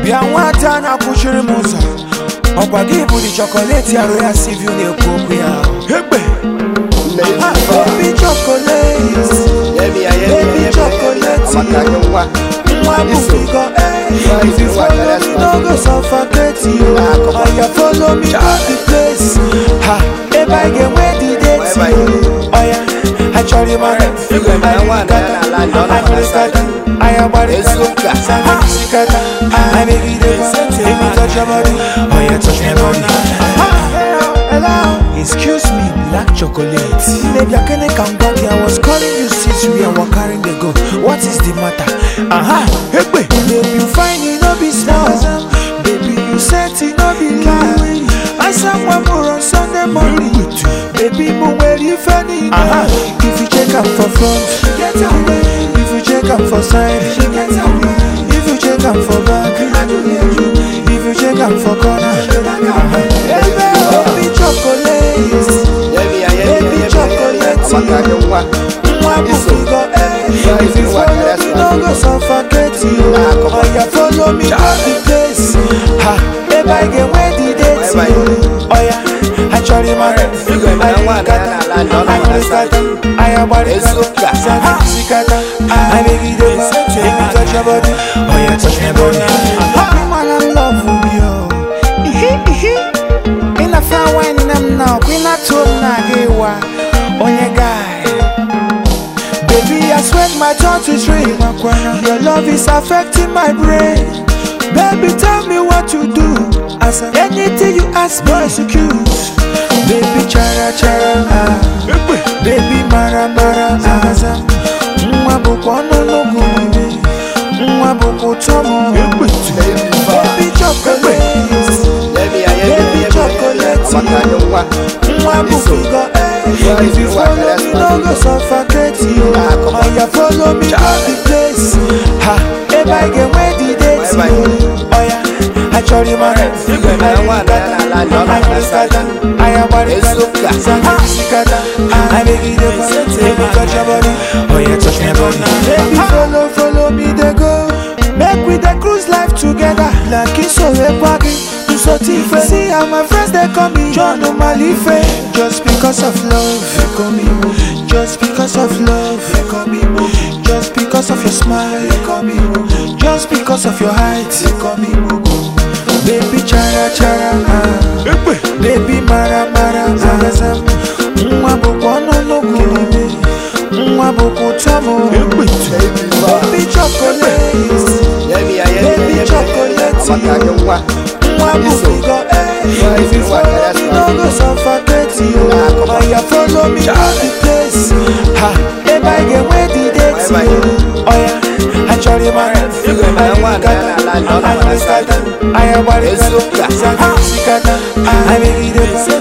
bịa nwata na-akwụchiri m ụzọ ọkwa gị bụ di chokoleti arụ ya siviu na-ekwu okwu ya egbe Ha, baby chocolate baby chocolate nwa bụ figo if you follow me no go suffocate you oya follow me go the place ha ebe anyị ga-enwe the date oya achọrọ ịmara Excuse me, black chocolate. Maybe I can come back here. I was calling you since we are carrying the go. What is the matter? Aha, hey, baby, you find it no be small. Baby, you said it no be lie. I someone more on Sunday morning. Baby, move where you find it. Aha, if you check out for front, get away. If you check out for side, get away. If you check out for back, if you check out for corner, uh-huh. baby chocolate, baby chocolate. Nwa bụ figo, eh. If you follow me, no go suffocate you. Oya follow me go the place. Ha, ebe anyị ga-enwe the date. Oya, achọrọ ịmara. Anyị nkata, anyị nkata, anyị agbarịkata. Ha, sikata, anyị megide ma. Make me touch your body. Oya, touch my body. Ha, man, I love you. Ihi, ihi. Ị na-afa wine nam now, kwi na tom na gewa. Onye guy. Baby, I sweat my tongue to dream. Your love is affecting my brain. Baby, tell me what to do. As anything you ask me, execute. Baby, chara chara, ah. baby, mara mara, ah. Nwa bụkwa ọnụnụgụ nwa bụkwa ụtọ m. Baby, chocolate, baby, chocolate. Nwa bụ figo, eh. If you follow me, no go suffocate you. Oya follow me go the place. Ha, ebe anyị ga-enwe the date. Oya, achọrọ ịmara. Anyị nkata, anyị nkata, anyị agbarịkata. Ha, sikata, anyị megide ma. Make me touch your body. Oya, touch my body. Baby, follow, follow me dey go. Make we dey cruise life together. Like Isorekwa gị. Nsotife. See how my friends they call me John Omalife. Just because of love, they call me Mo. Just because of love, they call me Mo. Just because of your smile, they call me Mo. Just because of your height, they call me Mo. Baby chara chara, ah. baby mara mara, ah. Nwa bụkwa ọnụnụgụ, nwa bụkwa ụtọ m. Baby chocolate, baby chocolate. Nwa bụ figo, eh. If you follow me, no go suffocate you. Oya follow me go the place. Ha, ebe anyị ga-enwe the date. Oya, achọrọ ịmara. Anyị nkata, anyị nkata, anyị agbarịkata. Ha, sikata, anyị megide ma.